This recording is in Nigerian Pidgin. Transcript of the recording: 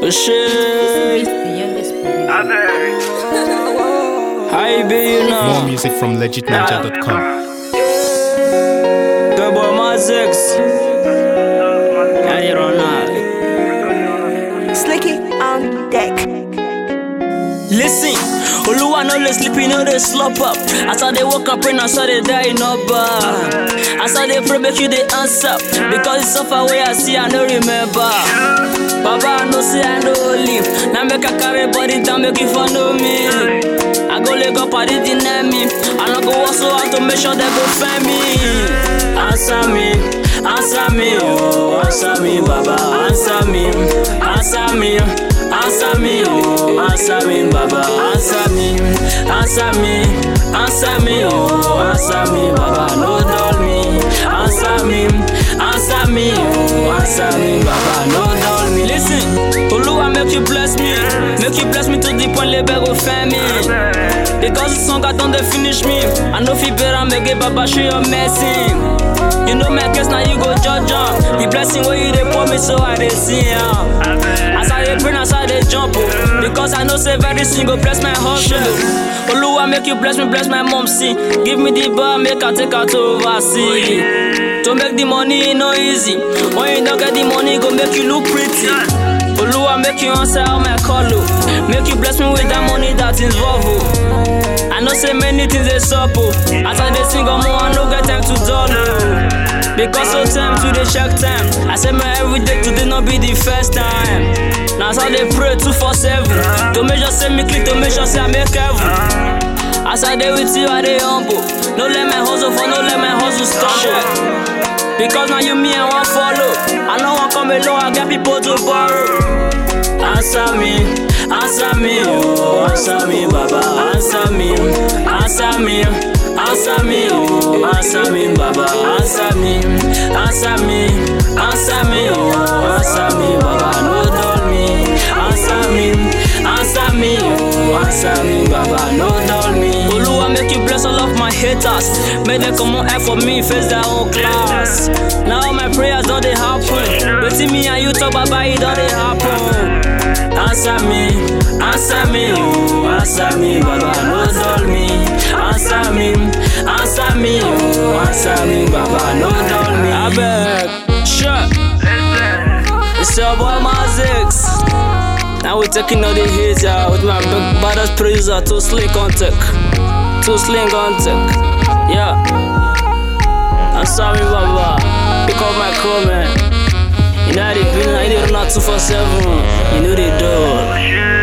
Oh shit. The youngest producer. How you be, you More know? music from legitninja.com. Good boy, my six. How you run now? Slicky on deck. Listen, Oluwa no dey sleep, you know they slop up. As I dey wake up, pray, I saw they die no bar. As I dey pray, make you dey answer. Because it's so far away, I see, I no remember. Baba, I know say I no live. Now make I carry body down, make you for know me. I go leg up, I did deny me. I no go also have to make sure they go find me. Answer me, answer me, oh, answer me, Baba, answer me, answer me. Answer me, oh, answer me, Baba, answer me, answer me, answer me, oh, answer me, Baba, no dull me, answer me, answer me, oh, answer me, Baba, no dull me. Listen, Oluwa make you bless me, make you bless me to the point label go find me. Because the song I don't they finish me, I know fi better make it, Baba show your mercy. You know my case now you go judge am. The blessing where you dey pour me so I dey see am. As I dey pray, as I dey jump, oh, because I know say very soon go bless my hustle. oh. Oluwa make you bless me, bless my mom see. Give me the bar, make I take her to oversee. To make the money e no easy. When you don't get the money, go make you look pretty. Oluwa make you answer all my call, oh. Make you bless me with that money that involve, oh. I know say many things dey sup, oh. As I dey sing, omo, I no get time to dull, oh. Because so time to dey check time. I say my everyday today no be the first time. Now as I dey pray two for seven. To make sure say me clean, to make sure say I make heaven. As I dey with you, I dey humble. No let my hustle for, no let my hustle stumble. Because now you me I want follow. I know I come alone, I get people to borrow. Answer me, answer me, oh, answer me, Baba, answer me, answer me, answer me, oh, answer me, Baba, answer me, answer me, answer me, oh, answer me, Baba, no dull me, answer me, answer me, oh, answer me, Baba, no dull me. Oluwa make you bless all of my haters, make them come on air for me, face their own class. Now all my prayers don't they happen, waiting me and you talk Baba, it don't they happen. Answer me, answer me, oh, answer me, Baba, no dull me. Answer me, answer me, oh, answer me, Baba, no dull me. I beg, sure. It's your boy Mazix. Now we're taking all the hits out with my big baddest producer, Too Slick on tech. Too Slick on tech. Yeah. Answer me, Baba. Pick up my comment. You know how they feel, I did not 247. You know they do.